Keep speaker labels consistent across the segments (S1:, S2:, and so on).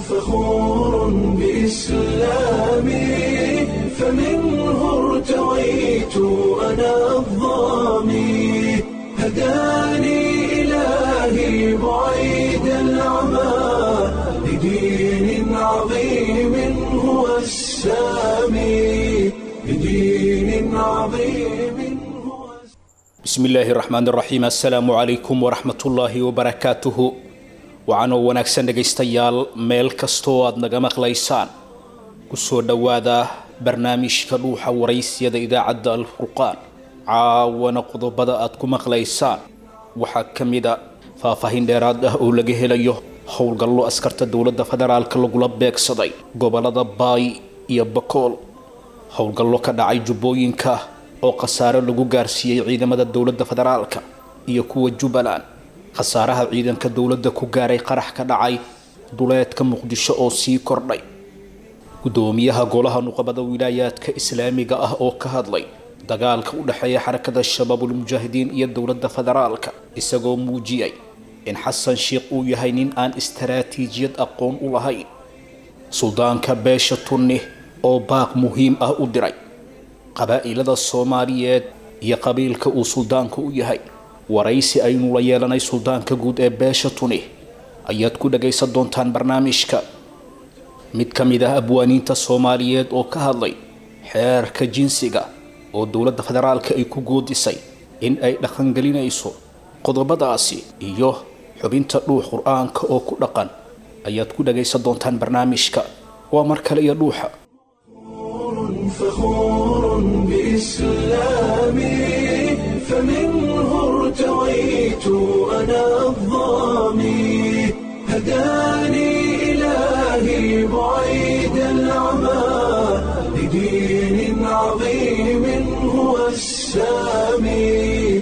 S1: فخور بإسلامي فمنه ارتويت أنا الضامي هداني إلهي بعيد العمى لدين عظيم هو السامي لدين عظيم هو
S2: bismi illaahi raxmaan raxiim assalaamu calaykum waraxmatullaahi wabarakaatuhu waxaanoo wanaagsan dhegaystayaal meel kastoo aad naga maqlaysaan kusoo dhowaada barnaamijka dhuuxa waraysiyada idaacadda alfurqaan caawana qodobada aad ku maqlaysaan waxaa ka mid a faahfaahin dheeraad ah oo laga helayo howlgallo askarta dowladda federaalka lagula beegsaday gobolada baay iyo bakool howlgallo ka dhacay jubbooyinka oo khasaare lagu gaarsiiyey ciidamada dowladda federaalka iyo kuwa jubbaland khasaaraha ciidanka dowladda ku gaaray qarax ka dhacay duleedka muqdisho oo sii kordhay gudoomiyaha golaha nuqabada wilaayaadka islaamiga ah oo ka hadlay dagaalka u dhexeeya xarakada shabaabulmujaahidiin iyo dowladda federaalka isagoo muujiyey in xasan sheikh uu yahay nin aan istaraatiijiyad aqoon u lahayn suldaanka beesha tunni oo baaq muhiim ah u diray qabaa'ilada soomaaliyeed iyo qabiilka uu suldaanku u yahay waraysi aynu la yeelanay suldaanka guud ee beesha tuni ayaad ku dhagaysan doontaan barnaamijka mid ka mid ah abwaaniinta soomaaliyeed oo ka hadlay xeerka jinsiga oo dowladda federaalka ay ku goodisay in ay dhaqangelinayso qodobadaasi iyo xubinta dhuux qur-aanka oo ku dhaqan ayaad ku dhagaysan doontaan barnaamijka waa mar kale iyo dhuuxa
S1: فخور بإسلامي فمنه ارتويت أنا الضامي هداني إلهي بعيد العمى لدين عظيم هو السامي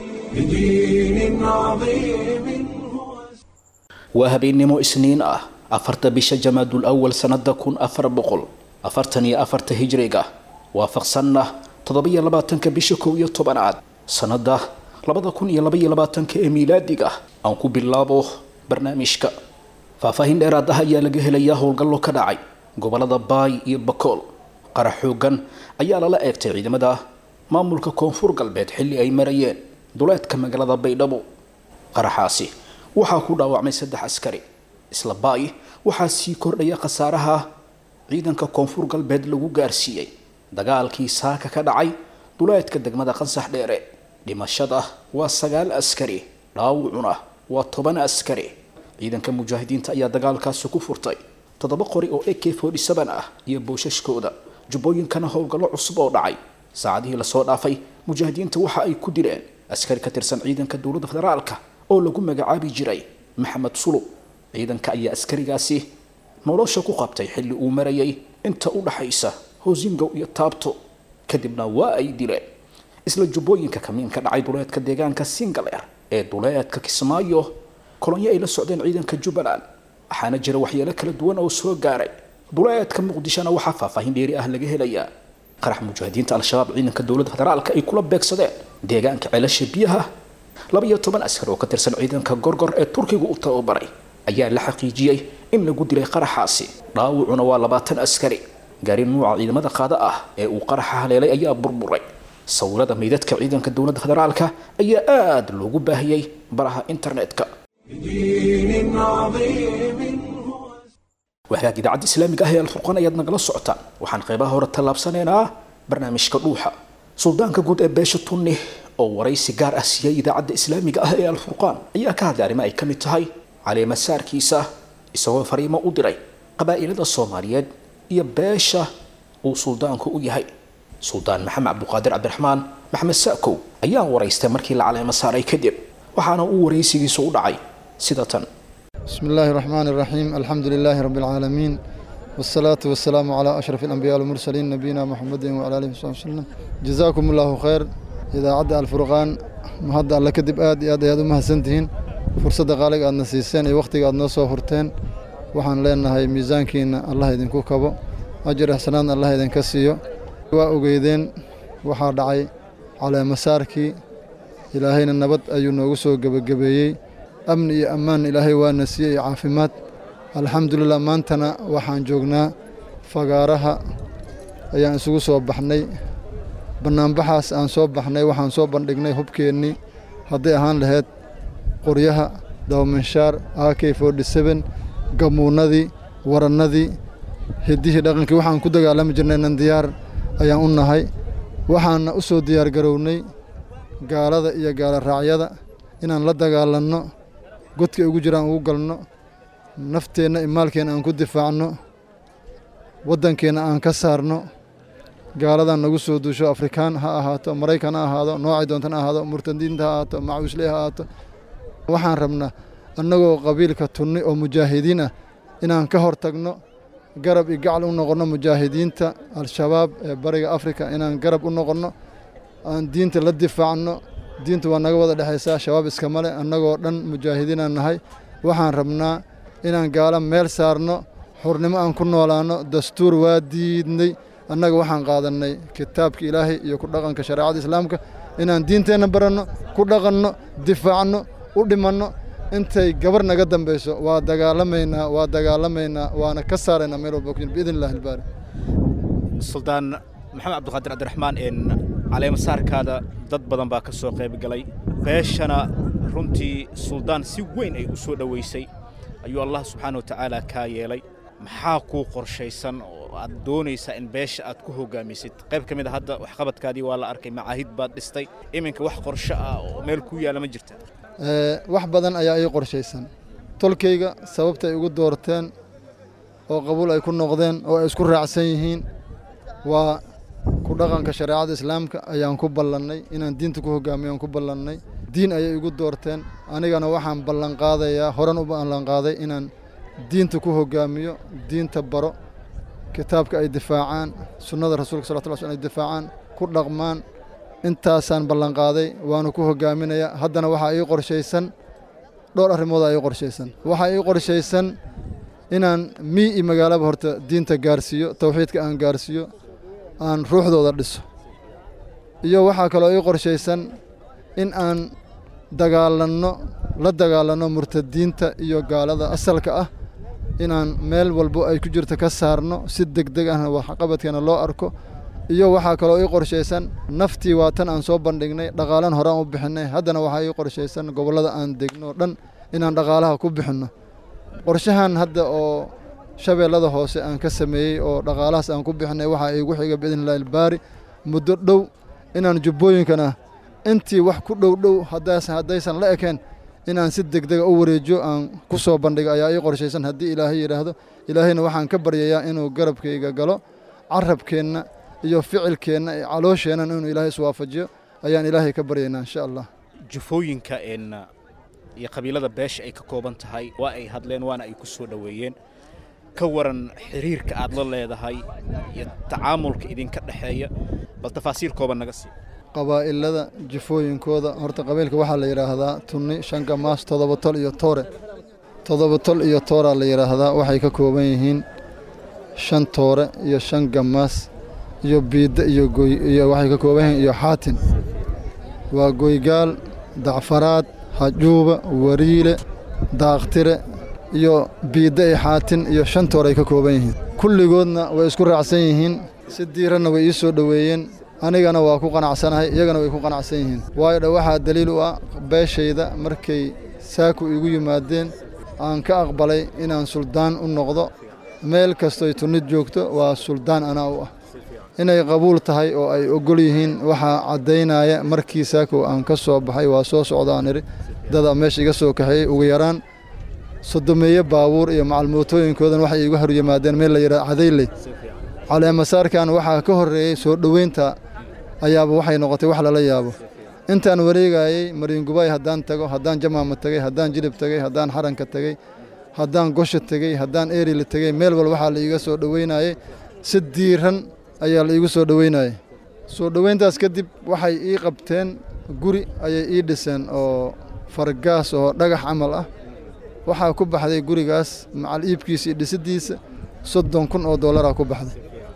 S1: لدين عظيم هو
S2: waa habeennimo isniin ah afarta bisha jamaadul awal sanada kun afar boqol afartan iyo afarta hijriga waafaqsanna toddobiyo labaatanka bisha kow iyo tobanaad sanada labada kun iyo labaiyo labaatanka ee miilaadiga aan ku bilaabo barnaamijka faahfaahin dheeraad ah ayaa laga helayaa howlgallo ka dhacay gobolada baay iyo bakool qarax xoogan ayaa lala eegtay ciidamada maamulka koonfur galbeed xilli ay marayeen duleedka magaalada baydhabo qaraxaasi waxaa ku dhaawacmay saddex askari isla baay waxaa sii kordhaya khasaaraha ciidanka koonfur galbeed lagu gaarsiiyey dagaalkii saaka ka dhacay duleedka degmada qansax dheere dhimashada waa sagaal askari dhaawucuna waa toban askari ciidanka mujaahidiinta ayaa dagaalkaasi ku furtay toddoba qori oo ak ah iyo boosashkooda jubbooyinkana howlgallo cusub oo dhacay saacadihii lasoo dhaafay mujaahidiinta waxa ay ku dileen askari ka tirsan ciidanka dowladda federaalka oo lagu magacaabi jiray maxamed sulub ciidanka ayaa askarigaasi nolosha ku qabtay xilli uu marayay inta u dhaxaysa hoosingow iyo taabto kadibna waa ay dileen isla jubbooyinka kamiin ka dhacay duleedka deegaanka singaleer ee duleedka kismaayo kolonyo ay la socdeen ciidanka jubbaland waxaana jira waxyeelo kala duwan oo soo gaaray duleedka muqdishona waxaa faahfaahin dheeri ah laga helayaa qarax mujaahidiinta al-shabaab ciidanka dowladda federaalka ay kula beegsadeen deegaanka ceelasha biyaha laba iyo toban askar oo ka tirsan ciidanka gorgor ee turkiga u tababaray ayaa la xaqiijiyey in lagu dilay qaraxaasi dhaawucuna waa labaatan askari gaari nuuca ciidamada qaada ah ee uu qaraxa haleelay ayaa burburay sawirada meydadka ciidanka dowladda federaalka ayaa aada loogu baahiyey baraha internetka
S1: لدين عظيم هو
S2: waxaag idaacadda islaamiga ah ee alfurqaan ayaad nagala socotaan waxaan qeybaha hore tallaabsanaynaa barnaamijka dhuuxa suldaanka guud ee beesha tunni oo waraysi gaar ah siiyey idaacadda islaamiga ah ee alfurqaan ayaa ka hadlay arrimo ay ka mid tahay caleemasaarkiisa isagoo fariimo u diray qabaa'ilada soomaaliyeed iyo beesha uu suldaanku u yahay suldaan maxamed cabduqaadir cabdiraxmaan maxamed saakow ayaa waraystay markii la caleemo saaray kadib waxaana uu waraysigiisu u dhacay sida tan
S3: بسم الله الرحمن الرحيم الحمد لله رب العالمين والصلاة والسلام على أشرف الأنبياء والمرسلين نبينا محمد وعلى آله وصحبه وسلم جزاكم الله خير إذا عدى الفرقان مهدا الله كدب آد آد آد مهسنتين فرصة قالك أن نسيسين أي وقت قد نصو هرتين وحن لنا هاي ميزانكين الله يدين كوكبو أجر حسنان الله يدين كسيو وأقيدين وحا دعي على مساركي إلهينا النبض أيو نوغسو قبقبيي amni iyo ammaan ilaahay waana siiyey caafimaad alxamdulilah maantana waxaan joognaa fagaaraha ayaan isugu soo baxnay bannaanbaxaas aan soo baxnay waxaan soo bandhignay hubkeennii hadday ahaan lahayd qoryaha dawaminshaar a k forty seben gamuunnadii warannadii hiddihii dhaqankii waxaan ku dagaalami jirnay nan diyaar ayaan u nahay waxaana u soo diyaargarownay gaalada iyo gaala raacyada inaan la dagaalanno godka ugu jiraan ugu galno nafteenna iyo maalkeenna aan ku difaacno waddankeenna aan ka saarno gaaladan nagu soo duusho afrikaan ha ahaato maraykan ha ahaado noocay doontan ha ahaado murtadiinta ha ahaato macawisley ha ahaato waxaan rabnaa annagoo qabiilka tunni oo mujaahidiin ah inaan ka hor tagno garab iyo gacal u noqonno mujaahidiinta al-shabaab ee bariga afrika inaan garab u noqonno aan diinta la difaacno diinta waa naga wada dhexaysaa shabaab iskama leh annagoo dhan mujaahidiinaan nahay waxaan rabnaa inaan gaalo meel saarno xurnimo aan ku noolaanno dastuur waa diidnay annaga waxaan qaadannay kitaabka ilaahay iyo ku dhaqanka shareecada islaamka inaan diinteenna baranno ku dhaqanno difaacno u dhimanno intay gabar naga dambayso waa dagaalamaynaa waa dagaalamaynaa waana ka saaraynaa meel walba ku biidn illahi albaari
S2: suldaan maxamed cabdiqaadir cabdiraxmaan een caleemasaarkaada dad badan baa ka soo qayb galay beeshana runtii suldaan si weyn ay u soo dhowaysay ayuu allah subxaana wa tacaala kaa yeelay maxaa kuu qorshaysan oo aad doonaysaa in beesha aad ku hoggaamisid qayb ka mid a hadda waxqabadkaadii waa la arkay macaahid baad dhistay iminka wax qorsho ah oo meel ku yaalla ma jirta
S3: wax badan ayaa ii qorshaysan tolkayga sababta ay ugu doorteen oo qabuul ay ku noqdeen oo ay isku raacsan yihiin waa ku dhaqanka shareecada islaamka ayaan ku ballannay inaan diinta ku hoggaamiyo aan ku ballannay diin ayay igu doorteen anigana waxaan ballanqaadayaa horan u ballanqaaday inaan diinta ku hoggaamiyo diinta baro kitaabka ay difaacaan sunnada rasuulka sal lla sl ay difaacaan ku dhaqmaan intaasaan ballanqaaday waanu ku hoggaaminayaa haddana waxaa ii qorshaysan dhowr arrimoodaa ii qorshaysan waxaa ii qorshaysan inaan mii iyo magaalaba horta diinta gaarsiiyo tawxiidka aan gaarsiiyo aan ruuxdooda dhiso iyo waxaa kaloo ii qorshaysan in aan dagaalanno la dagaalanno murtadiinta iyo gaalada asalka ah inaan meel walbo ay ku jirto ka saarno si degdeg ahna waxqabadkeena loo arko iyo waxaa kaloo ii qorshaysan naftii waa tan aan soo bandhignay dhaqaalan horaan u bixinnay haddana waxaa ii qorshaysan gobollada aan degno dhan inaan dhaqaalaha ku bixinno qorshahan hadda oo shabeellada hoose aan ka sameeyey oo dhaqaalahaas aan ku bixinay waxaa iigu xiga biidnillahi albaari muddo dhow inaan jubbooyinkana intii wax ku dhow dhow haddaysan la ekeen inaan si degdega u wareejiyo aan ku soo bandhigo ayaa ii qorshaysan haddii ilaahay yidhaahdo ilaahayna waxaan ka baryayaa inuu garabkayga galo carabkeenna iyo ficilkeenna iyo caloosheennan inuu ilaahay iswaafajiyo ayaan ilaahay ka baryaynaa insha allah
S2: jufooyinka een iyo qabiilada beesha ay ka kooban tahay waa ay hadleen waana ay ku soo dhoweeyeen ka waran xiriirka aad la leedahay iyo tacaamulka idinka dhexeeya bal tafaasiil kooban naga sii
S3: qabaa'ilada jifooyinkooda horta qabiilka waxaa la yidhaahdaa tunni shanka maas toddoba tol iyo toore toddoba tol iyo tooraa la yidhaahdaa waxay ka kooban yihiin shan toore iyo shan gamaas iyo biidda iyo goy iyo waxay ka kooban yihiin iyo xaatin waa goygaal dacfaraad hajuuba wariile daaqtire iyo biidda iyo xaatin iyo shan toor ay ka kooban yihiin kulligoodna way isku raacsan yihiin si diiranna way ii soo dhoweeyeen anigana waa ku qanacsanahay iyagana way ku qanacsan yihiin waayo dha waxaa daliil u ah beeshayda markay saaku igu yimaadeen aan ka aqbalay inaan suldaan u noqdo meel kastoy tunnid joogto waa suldaan anaa u ah inay qabuul tahay oo ay ogol yihiin waxaa caddaynaya markii saakow aan ka soo baxay waa soo socdaan idhi dada meesha iga soo kaxeeyey ugu yaraan sodomeeye baabuur iyo macalmootooyinkoodan waxay igu hor yimaadeen meel la yidhaha cadayley caleemasaarkan waxaa ka horreeyey soo dhoweynta ayaaba waxay noqotay wax lala yaabo intaan wareegayey mariingubay haddaan tago haddaan jamaama tegey haddaan jilib tegey haddaan xaranka tegey haddaan gosha tegey haddaan eerila tegey meel wal waxaa la iiga soo dhoweynayey si diiran ayaa la iigu soo dhoweynayey soo dhoweyntaas kadib waxay ii qabteen guri ayay ii dhiseen oo fargaas oo dhagax camal ah waxaa ku baxday gurigaas macal iibkiisa iyo dhisiddiisa soddon kun oo dollaraa ku baxday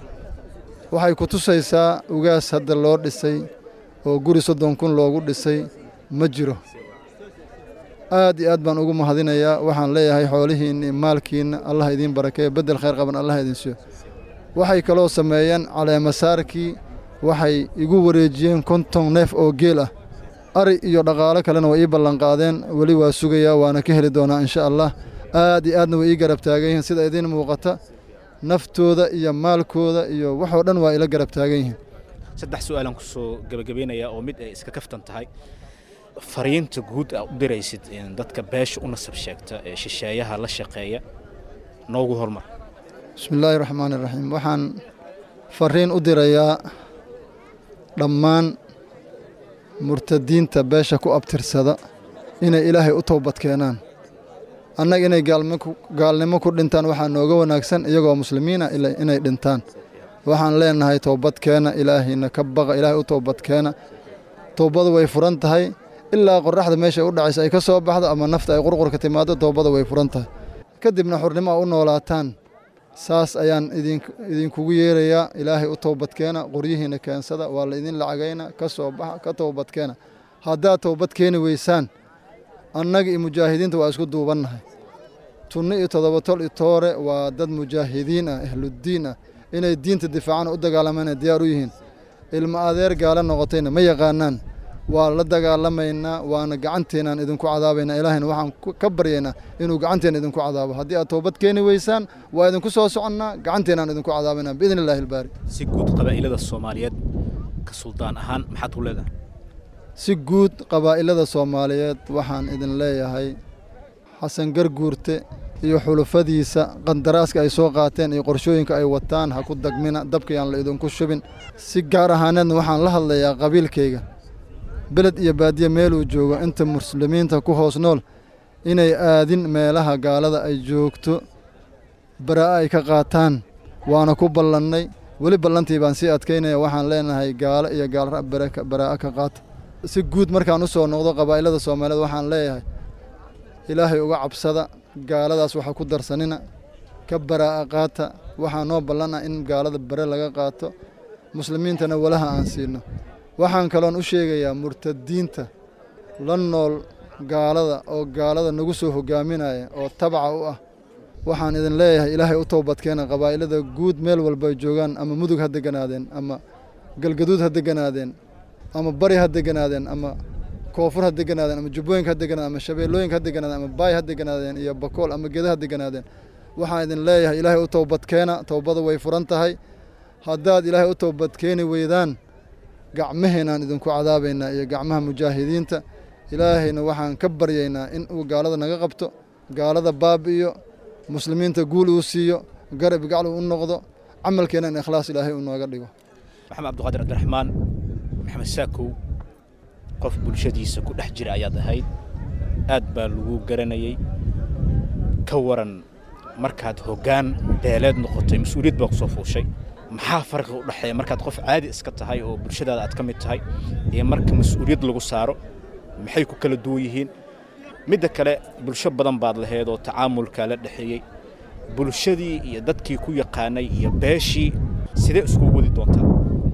S3: waxay ku tusaysaa ugaas hadda loo dhisay oo guri soddon kun loogu dhisay ma jiro aad iyo aad baan ugu mahadinayaa waxaan leeyahay xoolihiinna maalkiinna allah idiin barakeeyo beddel khayr qaban allah idin siiyo waxay kaloo sameeyeen caleemasaarkii waxay igu wareejiyeen konton neef oo geel ah ari iyo dhaqaalo kalena way ii ballanqaadeen weli waa sugayaa waana ka heli doonaa insha allah aad iyo aadna way ii garab taagan yihiin sida idiin muuqata naftooda iyo maalkooda iyo waxoo dhan waa ila garab taagan yihiin
S2: saddex su-aalaan kusoo gebagabaynayaa oo mid ay iska kaftan tahay fariinta guud aa u diraysid dadka beesha u nasab sheegta ee shisheeyaha la shaqeeya noogu hormar
S3: bismi illaahi raxmaani raxiim waxaan fariin u dirayaa dhammaan murtadiinta beesha ku abtirsada inay ilaahay u toobad keenaan annaga inay gaalnimo ku dhintaan waxaa nooga wanaagsan iyagoo muslimiina inay dhintaan waxaan leenahay toobadkeena ilaahayna ka baqa ilaahay u toobadkeena toobadu way furan tahay ilaa qoraxda meesha u dhacaysa ay ka soo baxdo ama nafta ay qurqurka timaado toobada way furan tahay kadibna xurnimo a u noolaataan saas ayaan idinkugu yeerayaa ilaahay u toobadkeena qoryihiina keensada waa la idin lacagayna ka soo baxa ka toobadkeena haddaad toobad keeni weysaan annaga iyo mujaahidiinta waa isku duubannahay tunno iyo toddoba tol iyo toore waa dad mujaahidiin ah ahluddiin ah inay diinta difaacana u dagaalamayna diyaar u yihiin ilmo adeer gaala noqotayna ma yaqaanaan waa la dagaalamaynaa waana gacanteenaan idinku cadaabaynaa ilaahayna waxaan ka baryaynaa inuu gacanteena idinku cadaabo haddii aad toobad keeni weysaan waa idinku soo soconnaa gacanteenaan idinku cadaabaynaa biidni illaahi ilbaari
S2: si guud qabaa'ilada soomaaliyeed ka suldaan ahaan maxaad ku leedahay
S3: si guud qabaa'ilada soomaaliyeed waxaan idin leeyahay xasan garguurte iyo xulufadiisa qandaraaska ay soo qaateen iyo qorshooyinka ay wataan ha ku dagmina dabkayaan la idinku shubin si gaar ahaaneedna waxaan la hadlayaa qabiilkayga beled iyo baadiye meeluu joogo inta muslimiinta ku hoos nool inay aadin meelaha gaalada ay joogto baraa'a ay ka qaataan waana ku ballannay weli ballantii baan sii adkaynaya waxaan leenahay gaalo iyo gaalra baraa'a ka qaata si guud markaan u soo noqdo qabaa'ilada soomaaliyeed waxaan leeyahay ilaahay uga cabsada gaaladaas waxa ku darsanina ka baraa'a qaata waxaa noo ballana in gaalada bare laga qaato muslimiintana walaha aan siino waxaan kaloon u sheegayaa murtadiinta la nool gaalada oo gaalada nagu soo hogaaminaya oo tabaca u ah waxaan idin leeyahay ilaahay u toobadkeena qabaa'ilada guud meel walba ay joogaan ama mudug ha deganaadeen ama galgaduud ha deganaadeen ama bari ha deganaadeen ama koonfur ha deganaadeen ama jubbooyinka ha deganaadeen ama shabeellooyinka ha deganaadeen ama baay ha deganaadeen iyo bakool ama geda ha deganaadeen waxaan idin leeyahay ilaahay u toobadkeena toobada way furan tahay haddaad ilaahay u toobadkeeni weydaan gacmaheenaan idinku cadaabaynaa iyo gacmaha mujaahidiinta ilaahayna waxaan ka baryaynaa in uu gaalada naga qabto gaalada baabi'iyo muslimiinta guul uu siiyo garab gacal uu u noqdo camalkeena in ikhlaas ilaahay uu nooga dhigo
S2: maxamed cabdiqaadir cabdiraxmaan maxamed saakow qof bulshadiisa ku dhex jira ayaad ahayd aad baa lagu garanayey ka waran markaad hoggaan beeleed noqotay mas-uuliyad baa ku soo fuushay maxaa farqi u dhexeeya markaad qof caadi iska tahay oo bulshadaada aad ka mid tahay iyo marka mas-uuliyad lagu saaro maxay ku kala duwan yihiin midda kale bulsho badan baad laheed oo tacaamulkaa la dhexeeyey bulshadii iyo dadkii ku yaqaanay iyo beeshii sidee iskugu wadi doontaa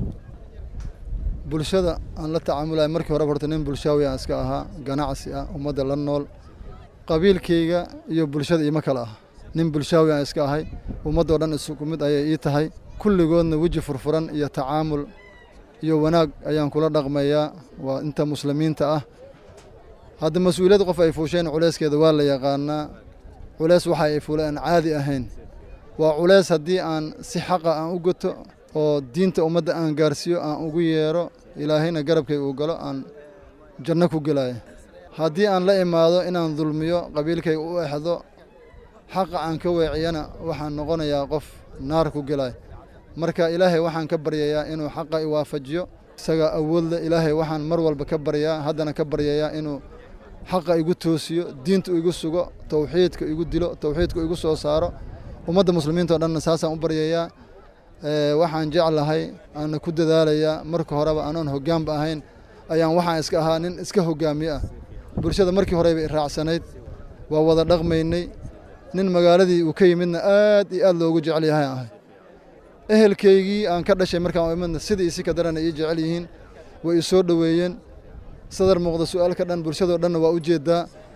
S3: bulshada aan la tacaamulaya markii hore horta nin bulshaawi aan iska ahaa ganacsi ah ummadda la nool qabiilkayga iyo bulshada iima kale ah nin bulshaawi aan iska ahay ummaddoo dhan isku mid ayay ii tahay kulligoodna weji furfuran iyo tacaamul iyo wanaag ayaan kula dhaqmayaa waa inta muslimiinta ah hadda mas-uuliyad qof ay fuusheen culeyskeeda waa la yaqaanaa culeys waxa ay fuula aan caadi ahayn waa culeys haddii aan si xaqa aan u goto oo diinta ummadda aan gaarsiiyo aan ugu yeero ilaahayna garabkay uu galo aan janno ku gelaya haddii aan la imaado inaan dulmiyo qabiilkayga u exdo xaqa aan ka weeciyana waxaan noqonayaa qof naar ku gelaya marka ilaahay waxaan ka baryayaa inuu xaqa i waafajiyo isagaa awoodle ilaahay waxaan mar walba ka baryaa haddana ka baryayaa inuu xaqa igu toosiyo diinta igu sugo towxiidka igu dilo towxiidka igu soo saaro ummadda muslimiinta o dhanna saasaan u baryayaa waxaan jeclahay aana ku dadaalayaa marka horeba anoon hoggaanba ahayn ayaan waxaan iska ahaa nin iska hoggaamiye ah bulshada markii horeba iraacsanayd waa wada dhaqmaynay nin magaaladii uu ka yimidna aad iyo aad loogu jecel yahay ahay ehelkaygii aan ka dhashay markaan imidna sidii isi ka darana ii jecel yihiin way i soo dhoweeyeen sadar muuqda su-aalka dhan bulshadoo dhanna waa u jeedaa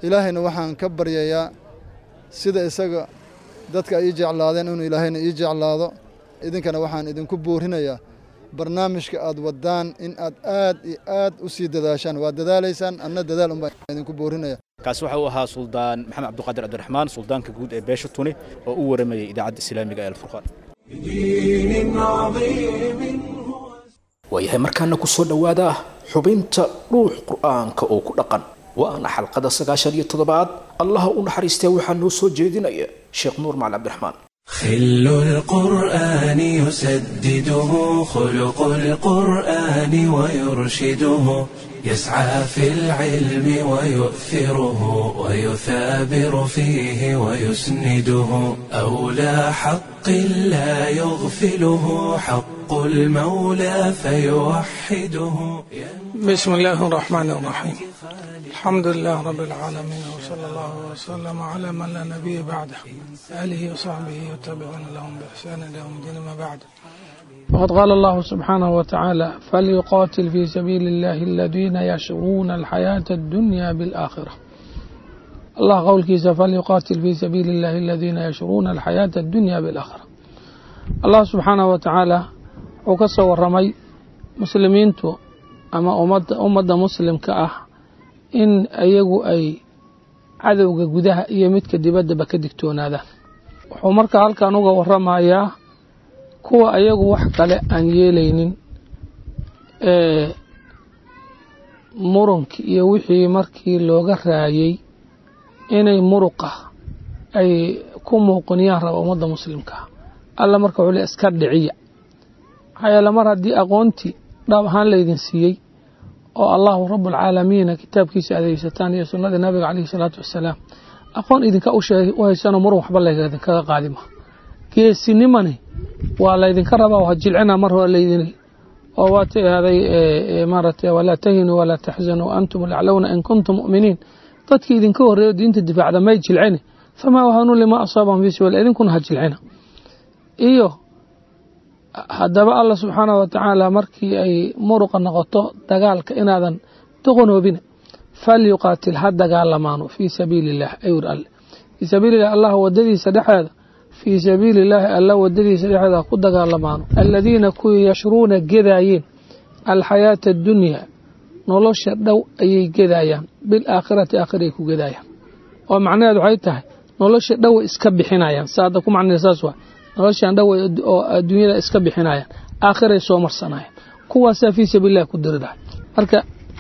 S3: ilaahayna waxaan ka baryayaa sida isaga dadka ay ii jeclaadeen inuu ilaahayna ii jeclaado idinkana waxaan idinku boorinayaa barnaamijka aad wadaan in aad aad iyo aad u sii dadaashaan waa dadaalaysaan anna dadaal unbaan idinku boorinaya
S2: kaasi waxa uu ahaa suldaan maxamed cabdiqaadir cabdiraxmaan suldaanka guud ee beesha tuni oo u waramayay idaacadda islaamiga ee alfurqaan
S1: بدين عظيم هو
S2: waayahay markaana ku soo dhowaada xubinta dhuux qur'aanka oo ku dhaqan waana xalqada sagaashan iyo toddobaad allaha u naxariistee waxaa noo soo jeedinaya sheekh nuur macali cabdiraxmaan
S1: خل القرآن يسدده خلق القرآن ويرشده يسعى في العلم ويؤثره ويثابر فيه ويسنده أولى حق لا يغفله حق المولى فيوحده
S4: بسم الله الرحمن الرحيم الحمد لله رب العالمين وصلى الله وسلم على من لا نبي بعده آله وصحبه وتابعون لهم بإحسان إلى يوم الدين ما بعد وقد قال الله سبحانه وتعالى فليقاتل في سبيل الله الذين يشرون الحياة الدنيا بالآخرة الله قول كيس فليقاتل في سبيل الله الذين يشرون الحياة الدنيا بالآخرة الله سبحانه وتعالى وكسر الرمي مسلمينتو ama ummadda ummadda muslimka ah in ayagu ay cadowga gudaha iyo midka dibaddaba ka digtoonaadaan wuxuu marka halkan uga waramayaa kuwa ayagu wax kale aan yeelaynin ee murunkii iyo wixii markii looga raayay inay muruqa ay ku muuqiniyaan raba ummadda muslimka alla marka wuxuu le iska dhiciya maxaa yeele mar haddii aqoontii dhaab ahaan laydin siiyey oo allahu rabualcaalamiina kitaabkiisa adeegsataan iyo sunnadii nabiga caleyhi salaatu wasalaam aqoon idinka u haysanoo murun waxba laydinkaga qaadima geesinimani waa laydinka rabaa waa jilcina mar hore laydin oo waa tiahday maaragtay walaa tahinuu walaa taxzanuu antum laclowna in kuntum mu'miniin dadkii idinka horreeyo diinta difaacda may jilcini famaa wahanuu lima asaabahum fi sabiil idinkuna ha jilcina iyo haddaba alla subxaanahu watacaala markii ay muruqa noqoto dagaalka inaadan doqonoobina falyuqaatil ha dagaalamaano fii sabiili illah ayur alle fii sabiililah allah wadadiisa dhexeeda fii sabiili illaahi alla wadadiisa dhexeeda ha ku dagaalamaano aladiina kuwii yashruuna gedaayeen alxayaata addunyaa nolosha dhow ayay gedaayaan bilaakhirati aakhiray ku gedaayaan oo macnaheed waxay tahay nolosha dhowa iska bixinayaan saada ku macnee saas waa noloshaan dhow oo adduunyada iska bixinayaan aakhiray soo marsanayaan kuwaasaa fii sabiililah ku diridahay marka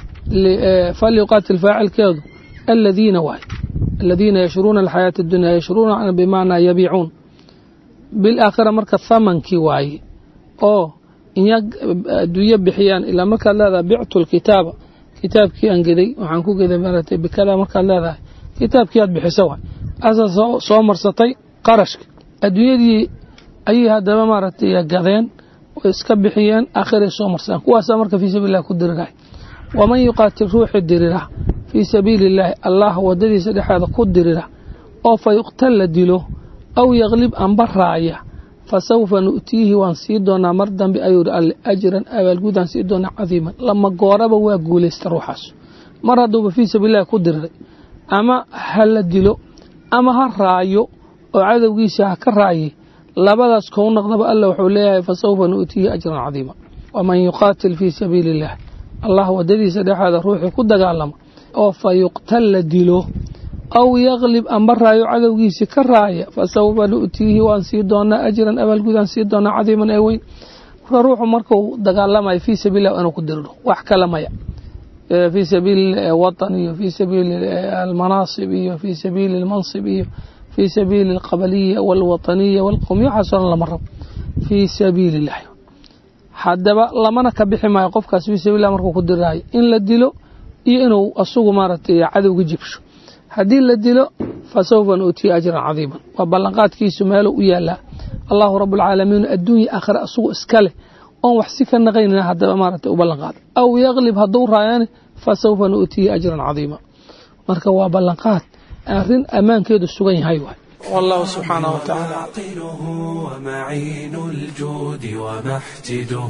S4: falyuqaatil faacilkeedu aladiina waay aladiina yashruuna alxayaata addunya yashruuna bimaanaa yabiicuun bilaakhira marka thamankii waaye oo inya adduunyo bixiyaan ilaa markaad leedahay bictu lkitaaba kitaabkii aan geday waxaan ku geday maaragtay bikada markaad leedahay kitaabkii aad bixisa waay asaa soo marsatay qarashka adduunyadii ayay haddaba maaragtay gadeen oo iska bixiyeen aakhiray soo marsaan kuwaasaa marka fii sabiililah ku dirirahay waman yuqaatil ruuxi dirira fii sabiili illaahi allah wadadiisa dhexeeda ku dirira oo fa yuqtal la dilo aw yaklib amba raaya fa sawfa nu'tiihi waan sii doonaa mar dambe ayuuri alle ajran abaalguudaan sii doonaa cadiiman lama gooraba waa guulaysta ruuxaas mar hadduuba fii sabiilillahi ku diriray ama ha la dilo ama ha raayo oo cadowgiisa ha ka raayay labadaas kou noqdaba alla wuxuu leeyahay fa sawfa nu'tiihi ajran cadiima waman yuqaatil fii sabiili illah allah wadadiisa dhexeeda ruuxii ku dagaalama oo fa yuqtal la dilo aw yaklib amba raayo cadowgiisii ka raaya fa sawfa nu'tiihi waan sii doonaa ajran abaalgudaan sii doonaa cadiiman ee weyn marka ruuxu markuu dagaalamayo fii sabiililah inuu ku diriro wax kale maya fii sabiili watan iyo fii sabiili almanaasib iyo fii sabiili almansib iyo fii sabiili alqabaliya walwataniya walqowmiya waxaasoo dhan lama rabo fii sabiili illahi haddaba lamana ka bixi maayo qofkaas fii sabiillah markuu ku diraayo in la dilo iyo inuu asugu maaragtay cadowga jibsho haddii la dilo fa sawfa nu'tiya ajran cadiiman waa ballanqaadkiisu meeluu u yaalaa allahu rabualcaalamiin adduunya aakhira asugu iska leh oon wax si ka naqaynina haddaba maaragtay u ballanqaada aw yaklib hadduu raayane fa sawfa nu'tiya ajran cadiima marka waa ballanqaad arrin ammaankeedu sugan yahay waay والله سبحانه وتعالى
S1: عاقله ومعين الجود ومحتده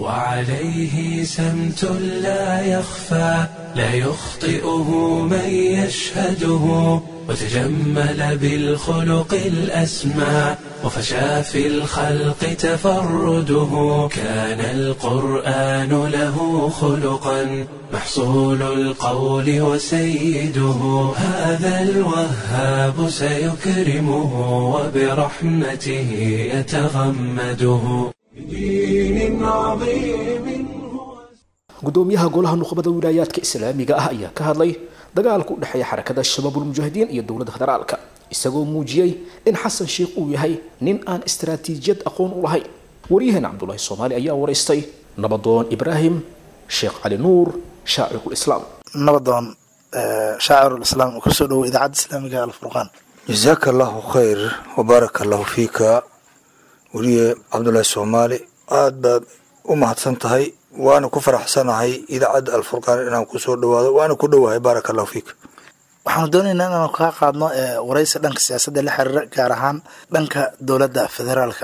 S1: وعليه سمت لا يخفى لا يخطئه من يشهده وتجمل بالخلق الأسمى وفشى في الخلق تفرده كان القرآن له خلقا محصول القول وسيده هذا الوهاب سيكرمه وبرحمته يتغمده بدين عظيم
S2: gudoomiyaha golaha nuqbada wilaayaadka islaamiga ah ayaa ka hadlay dagaalka u dhexeeya xarakada shabaabulmujaahidiin iyo dowladda federaalka isagoo muujiyey in xasan sheikh uu yahay nin aan istaraatiijiyad aqoon u lahayn waryaheena cabdulaahi soomaali ayaa waraystay nabadoon ibraahim sheekh cali nuur shaacirul-islaam
S5: nabadoon shaacirulislaam kusoo dhowo idaacadda islaamiga alfurqaan
S6: jasaaka allahu khayr wabaaraka allahu fiika weliye cabdulaahi soomaali aada baad u mahadsan tahay waana ku faraxsanahay idaacadda alfurqaan inaan kusoo dhawaado waana ku dhowahay baaraka allahu fiika
S5: waxaanu doonaynaa inaanu kaa qaadno waraysi dhanka siyaasadda la xiriira gaar ahaan dhanka dowladda federaalka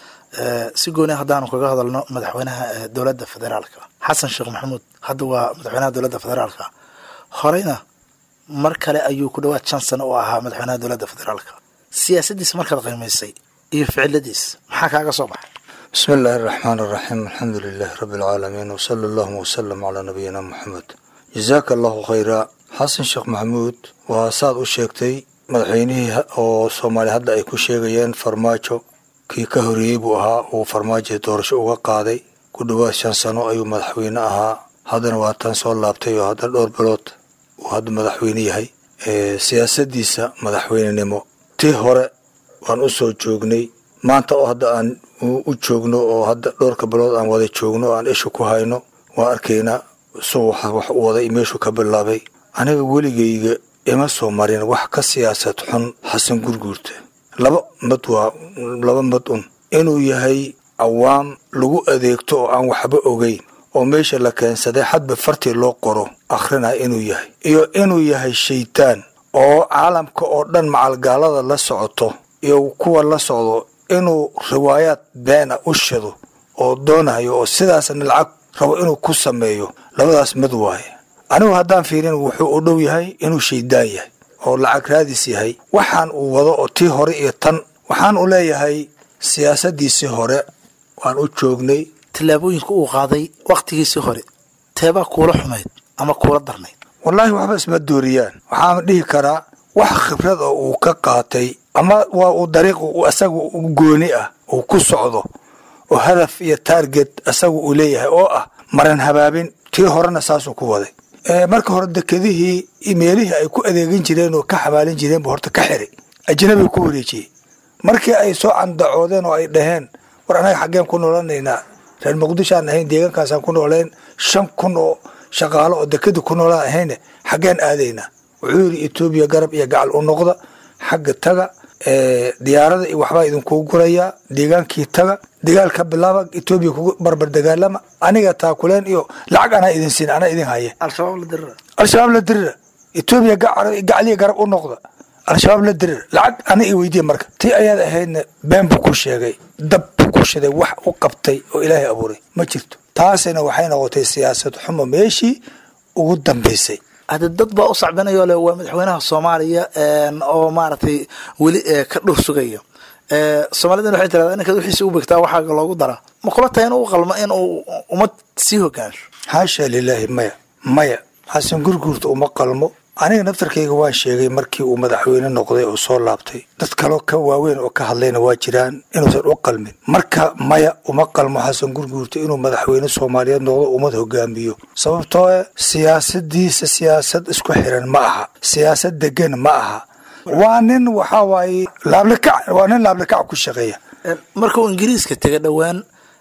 S5: ah si gooni haddaanu kaga hadalno madaxweynaha dowladda federaalka xasan sheekh maxamuud hadda waa madaxweynaha dowladda federaalka horeyna mar kale ayuu ku dhawaad shan sano u ahaa madaxweynaha dowladda federaalka siyaasaddiisa markaad qiimaysay iyo ficiladiis maxaa kaaga soo baxay
S6: bismi illaahi araxmaan araxiim alxamdu lilaahi rabbi alcaalamiin wasala allahuma wasalam calaa nabiyina muxamed jasaaka allahu khayra xasan sheekh maxamuud waa saad u sheegtay madaxweynihii oo soomaaliya hadda ay ku sheegayeen farmaajo kii ka horeeyey buu ahaa uu farmaajo doorasho uga qaaday ku dhowaad shan sano ayuu madaxweyne ahaa haddana waa tan soo laabtay oo hadda dhowr bilood uu hadda madaxweyne yahay siyaasadiisa madaxweynenimo tii hore waan u soo joognay maanta oo hadda aan u joogno oo hadda dhowrka bilood aan wada joogno o aan isha ku hayno waan arkaynaa isagoo wax u waday meeshuu ka bilaabay aniga weligayga ima soo marin wax ka siyaasad xun xasan gurguurta laba mad waa laba mad un inuu yahay cawaam lagu adeegto oo aan waxba ogeyn oo meesha la keensaday hadba fartii loo qoro akhrina inuu yahay iyo inuu yahay shaytaan oo caalamka oo dhan macalgaalada la socoto iyo kuwa la socdo inuu riwaayaad beena u shido oo doonayo oo sidaasna lacag rabo inuu ku sameeyo labadaas mid waaye anigu haddaan fiirin wuxuu u dhow yahay inuu shaydaan yahay oo lacag raadis yahay waxaan uu wado oo tii hore iyo tan waxaan u leeyahay siyaasadiisii hore waan u joognay
S5: tallaabooyinka uu qaaday wakhtigiisii hore teebaa kuula xumayd ama kuula darnayd
S6: wallaahi waxba isma dooriyaan waxaan dhihi karaa wax khibrad oo uu ka qaatay ama waa uu dariiq isaga u gooni ah uu ku socdo oo hadaf iyo taarget isaga uu leeyahay oo ah maran habaabin tii horena saasuu ku waday marka hore dekedihii meelihii ay ku adeegin jireen oo ka xamaalin jireen buu horta ka xiray ajnabiga ku wareejiyey markii ay soo candacoodeen oo ay dhaheen war anaga xaggeen ku noolanaynaa reer muqdishoaan ahayn deegaankaasaan ku nooleen shan kun oo shaqaalo oo dekeda ku noolaan ahayne xaggeen aadaynaa wuxuu yidhi etoobiya garab iyo gacal u noqda xagga taga diyaarada iyo waxbaa idinkuu gurayaa deegaankii taga dagaal ka bilaaba etoobiya kugu barbar dagaalama aniga taakuleen iyo lacag anaa idin siin anaa idin haya
S5: al-shabaab la dirira
S6: al-shabaab la dirira etoobiya gacaliya garab u noqda al-shabaab la dirira lacag ana i weydiya marka tii ayaad ahaydna been buu ku sheegay dab buu ku shiday wax u qabtay oo ilaahay abuuray ma jirto taasina waxay noqotay siyaasad xumo meeshii ugu dambaysay
S5: hadde dad baa u sacbinayo le waa madaxweynaha soomaaliya oo maaragtay weli ka dhur sugayo soomaalidana waxay tirahdaa ninkaad wixiisi u begtaa waxaa loogu daraa ma kula tahay inuu qalmo in uu ummad sii hogaansho
S6: xaasha lilaahi maya maya xasan gurguurta uma qalmo aniga naftarkayga waan sheegay markii uu madaxweyne noqday oo soo laabtay dad kaloo ka waaweyn oo ka hadlayna waa jiraan inuusan u qalmin marka maya uma qalmo xasan gurguurta inuu madaxweyne soomaaliyeed noqdo ummad hogaamiyo sababtoo e siyaasadiisa siyaasad isku xiran ma aha siyaasad degan ma aha waa nin waxaa waaye laablakac waa nin laablakac ku shaqeeya
S5: marka uu ingiriiska tegay dhowaan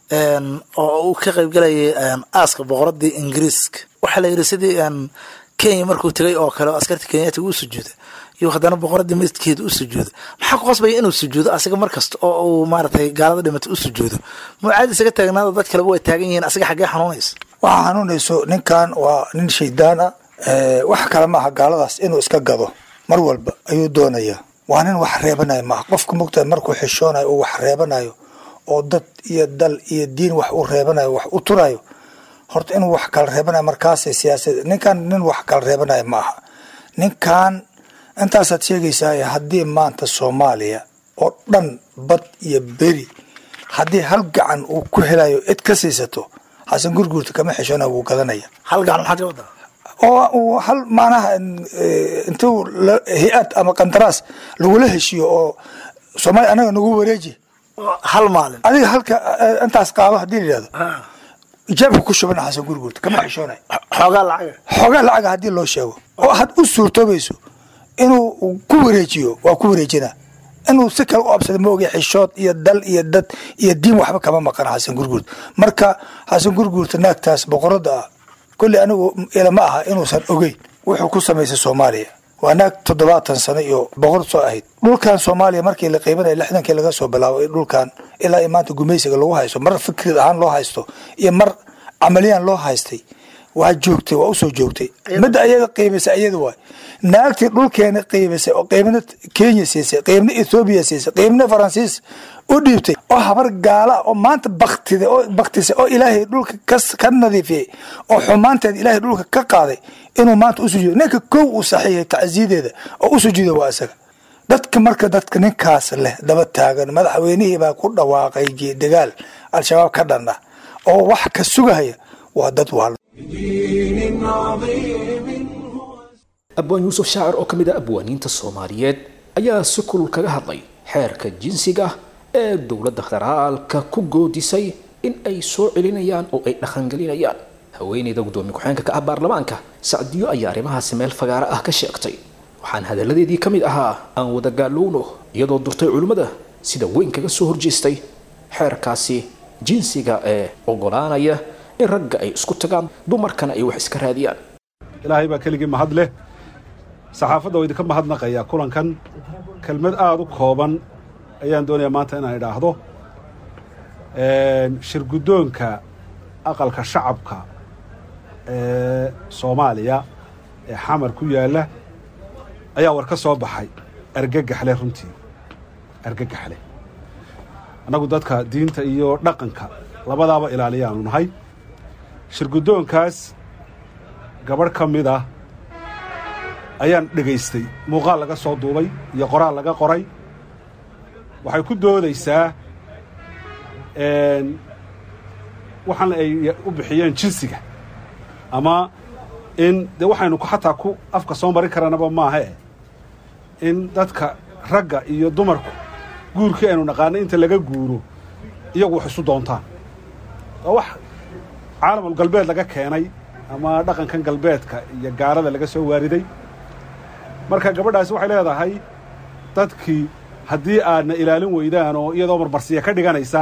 S5: oo uu ka qaybgalayay aaska boqoradii ingiriiska waxaa la yidhi sidii kenya markuu tegay oo kale oo askarta kenyaatiga u sujuuda iyo haddana boqoradii masjidkeeda u sujuuda maxaa ku qasbaya inuu sujuudo asiga mar kasta oo uu maaragtay gaalada dhimatay u sujuudo mucaadi isaga taagnaada dad kaleba way taagan yihiin asiga xaggee xanuunaysa
S6: waxaa xanuunayso ninkan waa nin shaydaan ah wax kale maaha gaaladaas inuu iska gado mar walba ayuu doonayaa waa nin wax reebanayo maaha qofka mogtahay markuu xishoonayo uu wax reebanayo oo dad iyo dal iyo diin wax u reebanayo wax u turayo horta inuu wax kala reebanayo markaasay siyaasad ninkan nin wax kala reebanayo ma aha ninkan intaasaad sheegaysaa haddii maanta soomaaliya oo dhan bad iyo beri haddii hal gacan uu ku helayo cid ka siisato xasan gurguurta kama xishoona wuu gadanaya
S5: hal gacan maxaad ka wadaa
S6: oo uu hal macnaha intuu hay-ad ama qandaraas lagula heshiiyo oo soomaaliya anaga nagu wareeji
S5: hal maalin
S6: adiga halka intaas qaado haddii la yidhahdo ijaabka ku shubana xasan gurguurta kama xishoonay
S5: xoogaa lacaga
S6: xoogaa lacaga haddii loo sheego oo had u suurtoobayso inuu ku wareejiyo waa ku wareejina inuu si kale u absado maogay xishood iyo dal iyo dad iyo diin waxba kama maqan xasan gurguurta marka xasan gurguurta naagtaas boqorada ah kolley anigu ilama aha inuusan ogeyn wuxuu ku samaysay soomaaliya waa naag toddobaatan sano iyo boqor soo ahayd dhulkan soomaaliya markii la qeybanaya lixdankii laga soo bilaabo dhulkan ilaa i maanta gumaysiga lagu haysto mar fikrid ahaan loo haysto iyo mar camaliyaan loo haystay waa joogtay waa usoo joogtay midda ayada qiimaysay ayada waay naagtii dhulkeena qiimaysay oo qiibna kenya siisay qiibna ethoobiya siisay qiibna faransiis u dhiibtay oo habar gaala oo maanta baktida oo baktisay oo ilaahay dhulka ka nadiifiyey oo xumaanteeda ilaahay dhulka ka qaaday inuu maanta u sujuudo ninka kow uu saxiixay tacsiyadeeda oo u sujuuda waa isaga dadka marka dadka ninkaas leh daba taagan madaxweynihii baa ku dhawaaqay dagaal al-shabaab ka dhan ah oo wax ka sugahaya waa dad waal
S1: بدين عظيم
S2: abwaan yuusuf shaacir oo ka mid ah abwaaniinta soomaaliyeed ayaa si kulul kaga hadlay xeerka jinsiga ee dowladda federaalka ku goodisay in ay soo celinayaan oo ay dhaqangelinayaan haweeneyda guddoomiye ku-xeenka ka ah baarlamaanka sacdiyo ayaa arrimahaasi meel fagaaro ah ka sheegtay waxaan hadalladeedii ka mid ahaa aan wada gaalowno iyadoo durtay culimmada sida weyn kaga soo horjeestay xeerkaasi jinsiga ee ogolaanaya in ragga ay isku tagaan dumarkana ay wax iska raadiyaan
S7: ilaahay baa keligii mahad leh saxaafadda oo idinka mahadnaqaya kulankan kelmad aada u kooban ayaan doonayaa maanta inaan idhaahdo shirguddoonka aqalka shacabka ee soomaaliya ee xamar ku yaalla ayaa war ka soo baxay argagaxle runtii argagaxle annagu dadka diinta iyo dhaqanka labadaaba ilaaliyaanu nahay shirguddoonkaas gabadh ka mid ah ayaan dhegaystay muuqaal laga soo duubay iyo qoraal laga qoray waxay ku doodaysaa waxaan ay u bixiyeen jinsiga ama in dee waxaynu xataa ku afka soo marin karanaba maahae in dadka ragga iyo dumarku guurkii aynu naqaanay inta laga guuro iyagu wax isu doontaan waa wax caalamul galbeed laga keenay ama dhaqankan galbeedka iyo gaalada laga soo waariday marka gabadhaasi waxay leedahay dadkii haddii aadna ilaalin weydaan oo iyadoo marmarsiya ka dhiganaysa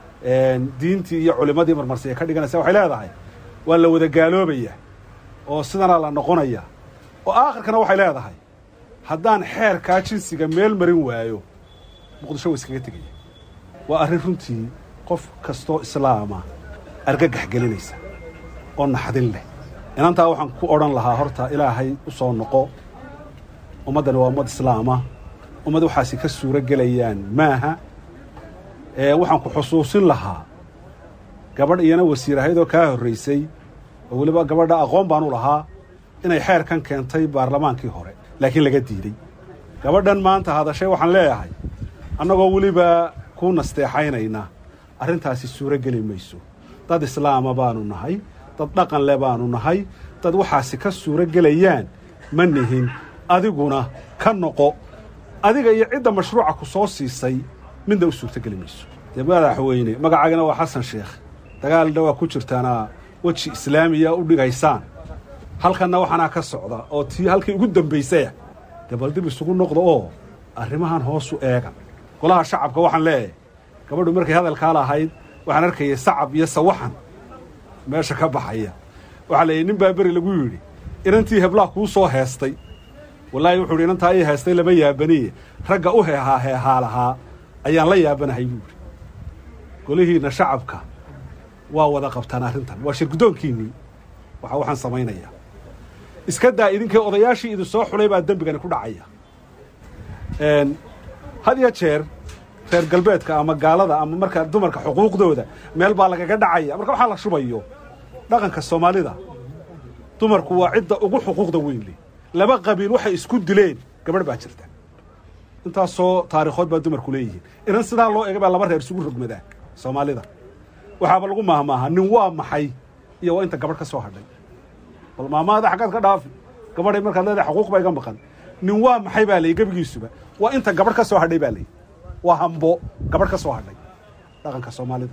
S7: diintii iyo culimmadii marmarsiya ka dhiganaysa waxay leedahay waa la wada gaaloobaya oo sidanaa la noqonaya oo aakhirkana waxay leedahay haddaan xeerkaa jinsiga meel marin waayo muqdisho wa iskaga tegaya waa arrin runtii qof kastoo islaama argagax gelinaysa oo naxdin leh inantaa waxaan ku odhan lahaa horta ilaahay u soo noqo ummaddani waa ummad islaama ummad waxaasi ka suuro gelayaan maaha waxaan ku xusuusin lahaa gabadh iyana wasiir ahayd oo kaa horraysay oo weliba gabadha aqoon baan u lahaa inay xeerkan keentay baarlamaankii hore laakiin laga diidey gabadhan maanta hadashay waxaan leeyahay annagoo weliba ku nasteexaynayna arrintaasi suuro geli mayso dad islaama baanu nahay dad dhaqan le baanu nahay dad waxaasi ka suuro gelayaan ma nihin adiguna ka noqo adiga iyo cidda mashruuca ku soo siisay midna u suurtogeli mayso dee madaxweyne magacaagana waa xasan sheekh dagaalna waa ku jirtaanaa weji islaamiya u dhigaysaan halkanna waxaanaa ka socda oo tii halkii ugu dambaysaya dee bal dib isugu noqdo oo arrimahan hoosu eega golaha shacabka waxaan leeyahay gabadhu markay hadalkaa lahayd waxaan arkayay sacab iyo sawaxan meesha ka baxaya waxaa la yidhi nin baa beri lagu yidhi inantii heblaha kuu soo heestay wallaahi wuxuu yidhi inantaa ii heestay lama yaabaniye ragga u heehaa heehaa lahaa ayaan la yaabanahay buu yidhi golihiinna shacabka waa wada qabtaan arrintan waa shirguddoonkiinnii waxa waxaan samaynayaa iska daa idinkii odayaashii idin soo xulay baa dembigani ku dhacaya had iyo jeer reer galbeedka ama gaalada ama marka dumarka xuquuqdooda meel baa lagaga dhacaya marka waxaa la shubayo dhaqanka soomaalida dumarku waa cidda ugu xuquuqda weyn leh laba qabiil waxay isku dileen gabadh baa jirta intaasoo taarikhood baa dumarku leeyihiin inan sidaa loo egay baa laba reer isugu rogmadaa soomaalida waxaaba lagu maahmaahaa nin waa maxay iyo waa inta gabadh ka soo hadhay bal maamaada xaggaad ka dhaafi gabadhay markaad leedahay xuquuq baa iga maqan nin waa maxay baa layi gebigiisuba waa inta gabadh ka soo hadhay baa layi waa hambo gabadh ka soo hadhay dhaqanka soomaalida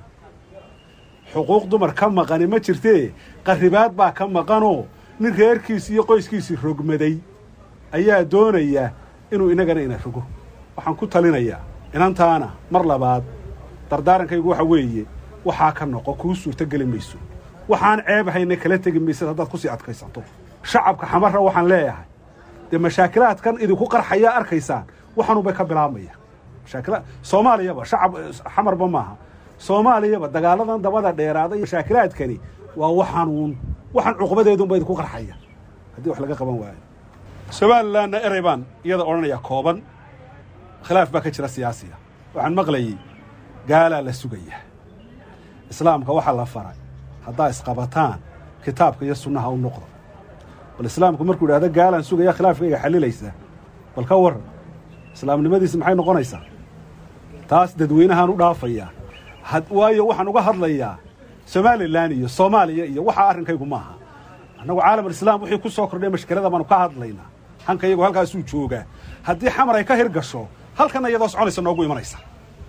S7: xuquuq dumar ka maqani ma jirtee qarribaad baa ka maqanoo nin reerkiisi iyo qoyskiisii rogmaday ayaa doonaya inuu inagana ina rogo waxaan ku talinayaa inantaana mar labaad dardaarankaygu waxa weeye waxaa ka noqo kuu suurtogeli mayso waxaan ceebahayna kala tegi maysad haddaad kusii adkaysato shacabka xamarra waxaan leeyahay dee mashaakilaadkan idinku qarxayaa arkaysaan waxaanubay ka bilaabmaya mashaakila soomaaliyaba shacab xamarba maaha soomaaliyaba dagaaladan dabada dheeraaday mashaakilaadkani waa waxaanuun waxaan cuqbadeedunba idinku qarxaya haddii wax laga qaban waayo somalilanna erey baan iyada odhanayaa kooban khilaaf baa ka jira siyaasiya waxaan maqlayey gaalaa la sugaya islaamka waxaa la faray haddaa isqabataan kitaabka iyo sunnaha u noqdo bal islaamku markuu idhahdo gaalaan sugaya khilaafkayga xalilaysa bal ka warran islaamnimadiisi maxay noqonaysaa taas dadweynahaan u dhaafayaa waayo waxaan uga hadlayaa somalilan iyo soomaaliya iyo waxaa arrinkaygu maaha annagu caalamulislaam wixii ku soo kordhay mashkilada baanu ka hadlaynaa hanka iyagu halkaasuu joogaa haddii xamar ay ka hirgasho halkanna iyadoo soconaysa noogu imanaysa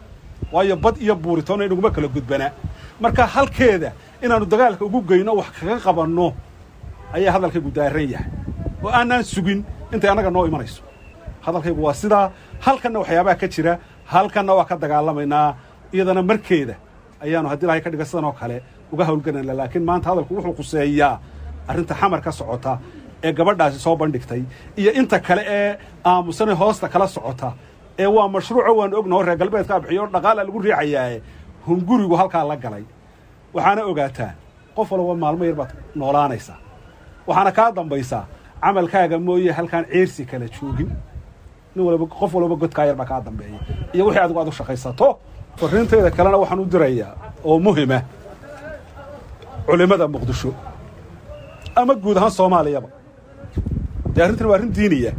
S7: waayo bad iyo buuritoona inaguma kala gudbanaa marka halkeeda inaannu dagaalka ugu geyno wax kaga qabanno ayaa hadalkaygu daaran yahay oo aanaan sugin intay annaga noo imanayso hadalkaygu waa sidaa halkanna waxyaabaha ka jira halkanna waa ka dagaalamaynaa iyadana markeeda ayaanu haddii ilahay ka dhiga sidan oo kale uga hawlgelayna laakiin maanta hadalku wuxuu quseeyaa arrinta xamar ka socota ee gabadhaasi soo bandhigtay iyo inta kale ee aamusane hoosta kala socota ee waa mashruuco waanu ognaho reer galbeedkaa bixiyo o dhaqaala lagu riixayaae hungurigu halkaa la galay waxaana ogaataa qof walba maalmo yar baad noolaanaysaa waxaana kaa dambaysaa camalkaaga mooye halkaan ceersi kala joogin nin walba qof walba godkaa yar baa kaa dambeeya iyo wixii adigu aad u shaqaysato farriintayda kalena waxaan u dirayaa oo muhima culimmada muqdisho ama guud ahaan soomaaliyaba dee arrintan waa arrin diiniya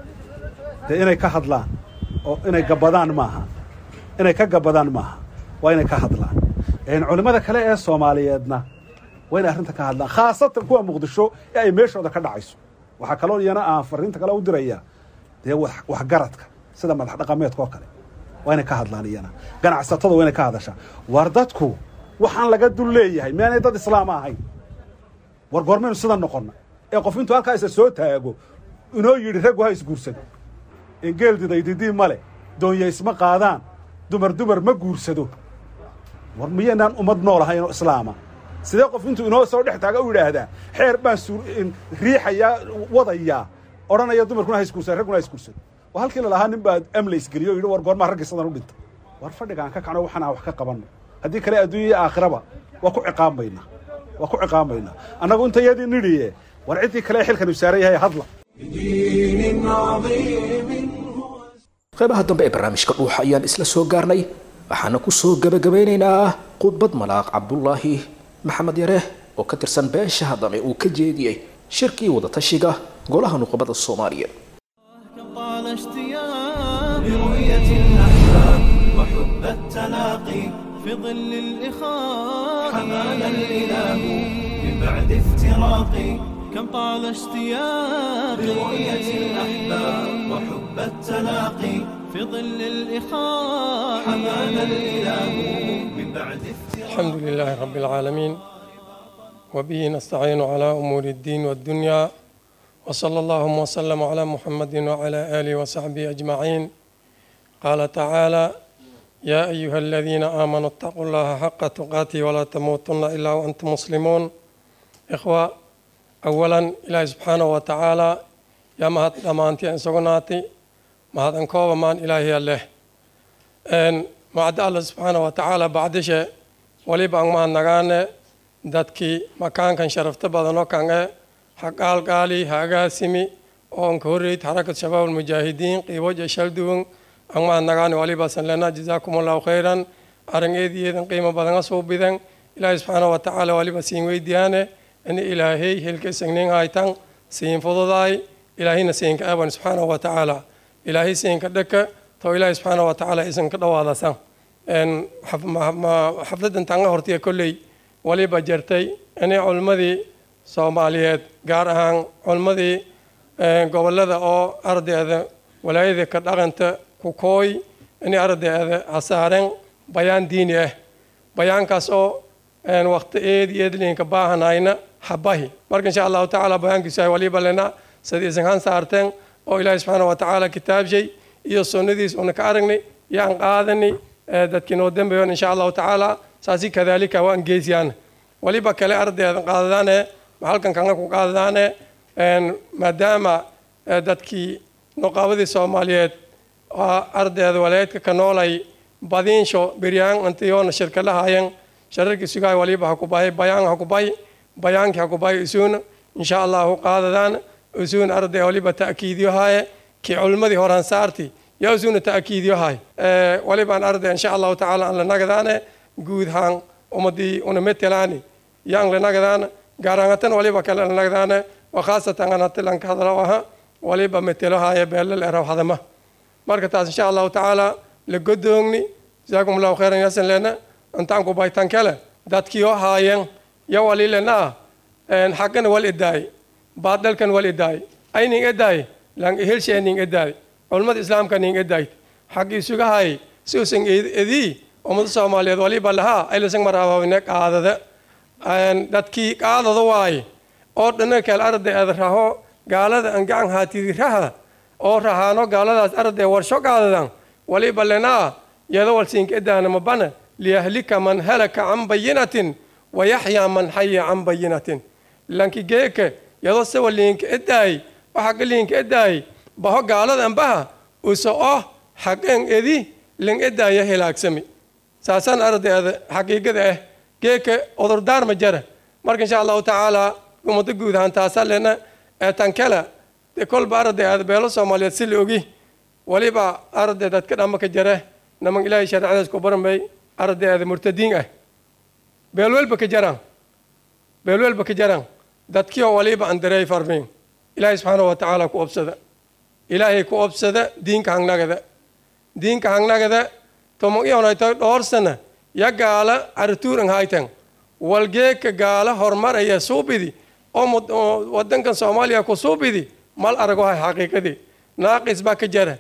S7: dee inay ka hadlaan oo inay gabbadaan maaha inay ka gabbadaan maaha waa inay ka hadlaan culimmada kale ee soomaaliyeedna waa inay arrinta ka hadlaan khaasatan kuwa muqdisho ee ay meeshooda ka dhacayso waxaa kaloo iyana aan farriinta kale u dirayaa dee waxgaradka sida madax dhaqameedka oo kale waa inay ka hadlaan iyana ganacsatada waa inay ka hadashaa war dadku waxaan laga dul leeyahay miyaanay dad islaama ahayn war goormaynu sida noqonna ee qof intuu halkaa isa soo taago inoo yidhi raggu ha isguursan engeeldidaydidii male doonya isma qaadaan dumar dumar ma guursado war miyaynaan ummad nool ahayn oo islaama sidee qof intuu inoo soo dhex taaga u yidhaahdaa xeer baan riixayaa wadayaa odhanaya dumarkuna ha isguursan ragguna ha isguursan waa halkii lalahaa nin baa amla isgeliyo o yidhi war goormaa raggi sidan u dhinta war fadhigaan ka kacno waxaan aan wax ka qabanno haddii kale adduunya iyo aakhiraba waa ku ciqaambaynaa waa ku ciqaambaynaa annagu inta yadii nidhiye war ciddii kale ee xilkanu saaran yahay hadla
S1: بدين عظيم
S2: qaybaha dambe ee barnaamijka dhuuxa ayaan isla soo gaarnay waxaana ku soo gebagabeynaynaa khudbad malaaq cabdulaahi maxamed yare oo ka tirsan beesha haddame uu ka jeediyey shirkii wadatashiga golaha nuqabada soomaaliya
S8: طال اشتياق برؤية الأحباب وحب التلاقي في ظل الإخاء حمانا الإله من بعد افتراقي كم طال اشتياق برؤية الأحباب وحب التلاقي في ظل الإخاء حمانا الإله من بعد افتراقي
S9: الحمد لله رب العالمين وبه نستعين على أمور الدين والدنيا وصلى اللهم وسلم على محمد وعلى آله وصحبه أجمعين قال تعالى يا أيها الذين آمنوا اتقوا الله حق تقاته ولا تموتن إلا وأنتم مسلمون إخوة أولا إلهي سبحانه وتعالى يا مهد أمانتي أن سقناتي مهد أنكوب مان إلهي الله أن معد الله سبحانه وتعالى بعد شيء وليب أن ما نغاني dadkii makaankan sharafta badanoo kange ha qaalqaali ha agaasimi oo nka horreyd xarakat shabaab almujaahidiin qiiboja shalduwan angmaad nagaani waliba sanlena jazaakum allahu khayran arangeediyeedan qiimo badanga suubidan ilaahay subxaanahu watacaala waliba siin weydiyaane ini ilaahey helka sagnin haytan siin fududaay ilaahayna siinka aaban subxaanahu watacaala ilaahay siinka dhaka to ilaahay subxaanahu watacaala isan ka dhawaadasan xafladan tanga hortiya kolley waliba jartay inay culimmadii soomaaliyeed gaar ahaan culimmadii gobolada oo ardayda walaayada ka dhaqanta ku kooy inay ardayda hasaaren bayaan diini ah bayaankaas oo waqti eed iyo edlinka baahanayna habahi marka insha allahu tacaala bayaankiisu ay waliba lena sida isan han saarteen oo ilaahi subxaana watacaala kitaabshay iyo sunnadiis una ka aragnay yaan qaadani dadkii noo dambeeyon insha allahu tacaala saasi kadalika waan geesiyaan waliba kale ardayda qaadadaane halkan kanga ku qaadadaane maadaama dadkii noqaabadii soomaaliyeed ardayda walaayadka ka noolay badiinsho beryaan antiyoona shirkalahayen shararkii sugaay waliba hakubahay bayaan hakubay bayaankii hakubay isuun insha allahu qaadadaan isuun arday waliba ta'kiidiyohaye kii culimmadii horan saarti yaa isuuna ta'kiidiyohay walibaan arday insha allahu tacaala aan la nagadaane guud haan ummadii una metelaani yaan la nagadaan gaarangatan waliba kale la nagadaane wa khaasatan an hatilanka hadalo aha waliba metelohaye beelal eraw hadama marka taas insha allahu tacaala la godoogni jazaakum allahu khayran yasan lena intaan ku baytan kale dadkiyo haayeen ya walilena xaggana wal idaay baadalkan wal idaay ayning idaay lang helshening idaay culimmada islaamka ning idaay xaggi isugahay si usan edii ummada soomaaliyeed waliba lahaa aylasan maraababine qaadada dadkii qaadada waaye oo dhana kale arday aad raho gaalada an gacan haatidi raha oo rahaano gaaladaas arday warsho qaadadan waliba lenaa yado walsiinka idaana mabana liyahlika man halaka can bayinatin wayaxyaa man xaya can bayinatin lanki geeke yado sewa liinka idaay o xagga liinka idaay baho gaaladan baha uso oh xaqeen edi ling idaaya hilaagsami saasaan ardayda xaqiiqada ah geeke odurdaar ma jara marka insha allahu tacaala ummadda guud ahaan taasaa lena ee tankala de kolba ardayda beelo soomaaliyeed si la ogi waliba arday dadka dhamma ka jare naman ilaahay shareecadaas ku baranbay ardayda murtadiin ah beelwelba ka jaraan beelwelba ka jaraan dadkioo waliba aan dareey farmiin ilaahay subxaana wa tacaala ku obsada ilaahay ku obsada diinka hangnagada diinka hangnagada tomon iyonayto dhowr sana ya gaala arituur ang haytan walgeeka gaala horumaraya suubidi oo wadankan soomaaliya ku suubidi mal aragohay xaqiiqadii naaqis baa ka jara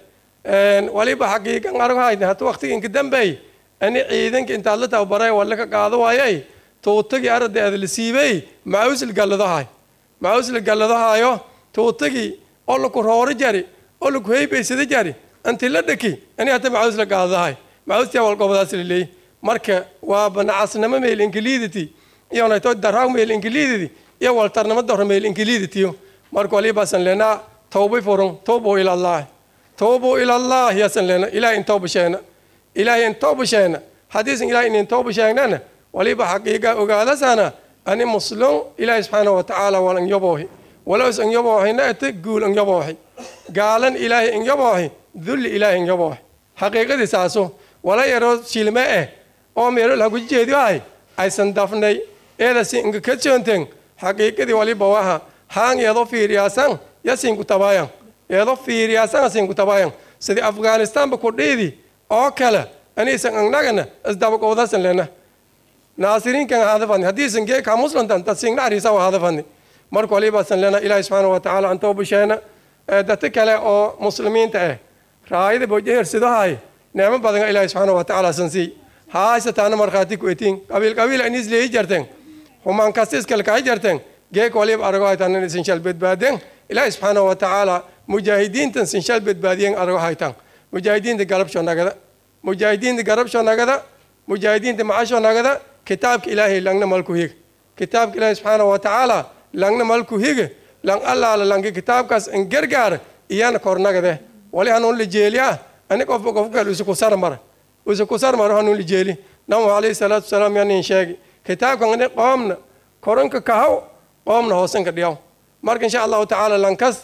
S9: waliba xaqiiqan aragohayna hata waqtiga inka dambeey ani ciidanka intaad la tababaray walla ka qaado waayay tuutagii ardayda la siibay maawsil galladahay maawsil galladahayo tuutagii oo laku rooro jari oo laku heybaysada jari anti la dhaki ani hata maawsla qaadadahay maawstia walgobadaas la leeyay marka waa banacasnamo meel ingiliiditi iyo nayto daraag meel ingiliiditi iyo waltarnamo daro meel ingiliiditiyo marka walibaasan leenaa tawbay furun tawbu ilallaah tawbu ilallaah yaasan leena ilahay in tawba sheena ilahay in tawba sheena haddiisan ilahay inin tawba sheegnana waliba xaqiiqa ogaadasana ani muslum ilahay subxaanahu watacaala wal anyoboohi walows anyoboohina ete guul anyoboohi gaalan ilaahay anyoboohi dulli ilaahay anyoboohi xaqiiqadii saaso wala yaroo shilme eh oo meelo lagu jeediyahay aysan dafnay eedasi inga ka joonteen xaqiiqadii waliba waha haan eedo fiiriyaasan yasinku tabayan eedo fiiriyaasan asinku tabayan sidii afghanistanba ku dhiidi oo kale aniisan angnagana isdabaqowdasan lena naasiriinkan hadafani haddiisan geeka muslantan tasingna arisa wa hadafani marka walibaasan lena ilaahi subxaana wa tacaala an toobasheena dadka kale oo muslimiinta ah raayada bojehersidohay neemo badan ilaahi subxaana wa tacaala san sii haasataana markhaati ku etiin qabiil qabiil in isleeyi jarteen humaan kastiskal kahay jarteen geek waliba arago haytaan in sinshal badbaadeen ilaahi subxaana wa tacaala mujaahidiintan sinshal badbaadiyeen arago haytaan mujaahidiinta garabsho nagada mujaahidiinta garabsho nagada mujaahidiinta macasho nagada kitaabka ilaahay langna malku higa kitaabka ilaahay subxaana wa tacaala langna malku higa lang allaala langi kitaabkaas in gargaar iyana kornagade wali hanuun la jeeliya ani qofba qof kale usu kusar mara usu kusar mara hanuun la jeeli namu alayhi salaatu wasalaam yanin sheegi kitaabkan ani qoomna koranka kahaw qoomna hoosanka dhiyaw marka insha allahu tacaala lankasta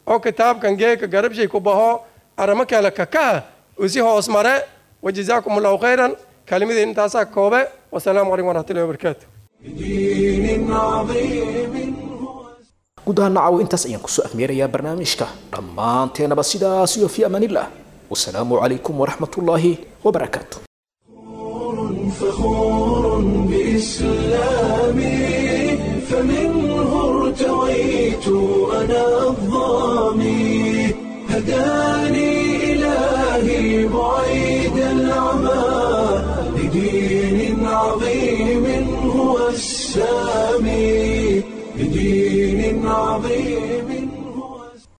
S9: oo kitaabkan geeka garabshay ku baho aramo kale kakaha usi hoos mare wajazaakum allahu khayran kalimadii intaasaa koobe wasalaamu calaykum waraxmatullahi wabarakaatu
S1: بدين عظيم
S2: guud ahaan nacaw intaas ayaan kusoo afmeerayaa barnaamijka dhammaanteenaba sidaas iyo fi amaanillah wasalaamu calaykum waraxmatullaahi wabarakaatu
S1: فخور بإسلامي فمنه ارتويت أنا الظامي هداني إلهي بعيد العمى لدين عظيم هو السامي بدين عظيم